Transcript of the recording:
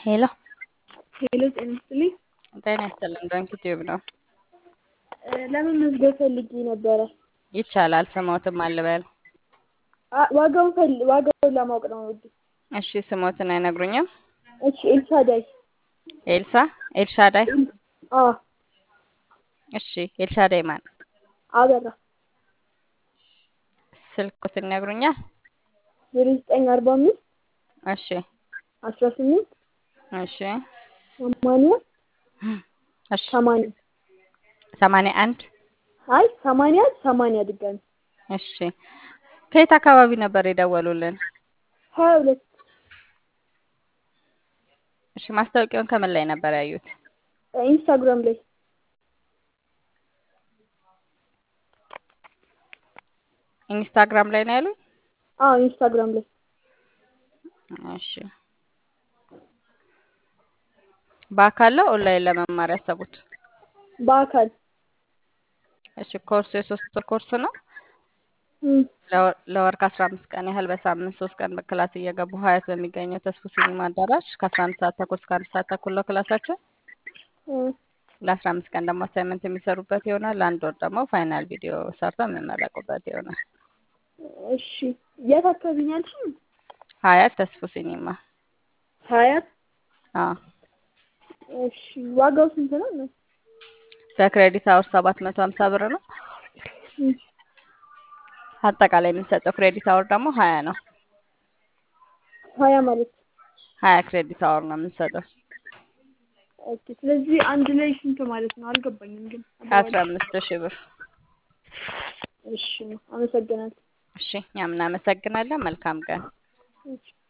ሄሎ ሄሎ ጤና ይስጥልኝ። ጤና ይስጥልን። ዶንኪ ቲዩብ ነው። ለምን መዝገብ ፈልጌ ነበረ። ይቻላል። ስሞትም አልበል። አ- ዋጋውን ፈል ዋጋውን ለማወቅ ነው ውድ። እሺ ስሞትን አይነግሩኝም? እሺ ኤልሳዳይ ኤልሳ ኤልሻዳይ። አ እሺ ኤልሻዳይ ማን? አበራ ስልክዎትን ይነግሩኛል? ዜሮ ዘጠኝ አርባ አምስት እሺ አስራ ስምንት እሺ ሰማንያ እሺ ሰማንያ ሰማንያ አንድ አይ ሰማንያ ሰማንያ ድጋሚ እሺ ከየት አካባቢ ነበር የደወሉልን? ሀያ ሁለት እሺ ማስታወቂያውን ከምን ላይ ነበር ያዩት? ኢንስታግራም ላይ ኢንስታግራም ላይ ነው ያሉት? አዎ ኢንስታግራም ላይ እሺ በአካል ነው ኦንላይን ለመማር ያሰቡት? በአካል እሺ ኮርሱ የሶስት ወር ኮርስ ነው። እም፣ ለወር ለወር ከአስራ አምስት ቀን ያህል በሳምንት ሶስት ቀን በክላስ እየገቡ ሀያት በሚገኘው ተስፉ ሲኒማ አዳራሽ ከአስራ አንድ ሰዓት ተኩል እስከ አንድ ሰዓት ተኩል ነው ክላሳችን። እ፣ ለአስራ አምስት ቀን ደግሞ አሳይመንት የሚሰሩበት ይሆናል። ለአንድ ወር ደግሞ ፋይናል ቪዲዮ ሰርተው የሚመረቁበት ይሆናል። እሺ የት አካባቢ ነው ያልሽኝ? ሀያት ተስፉ ሲኒማ። ሀያት አዎ እሺ ዋጋው ስንት ነው? በክሬዲት አወር ሰባት መቶ ሀምሳ ብር ነው። እም፣ አጠቃላይ የምንሰጠው ክሬዲት አወር ደግሞ ሀያ ነው። ሀያ ማለት ሀያ ክሬዲት አወር ነው የምንሰጠው። ኦኬ። ስለዚህ አንድ ላይ ስንት ማለት ነው? አልገባኝም ግን አስራ አምስት ሺህ ብር። እሺ አመሰግናለሁ። እሺ እኛም እናመሰግናለን። መልካም ቀን። እሺ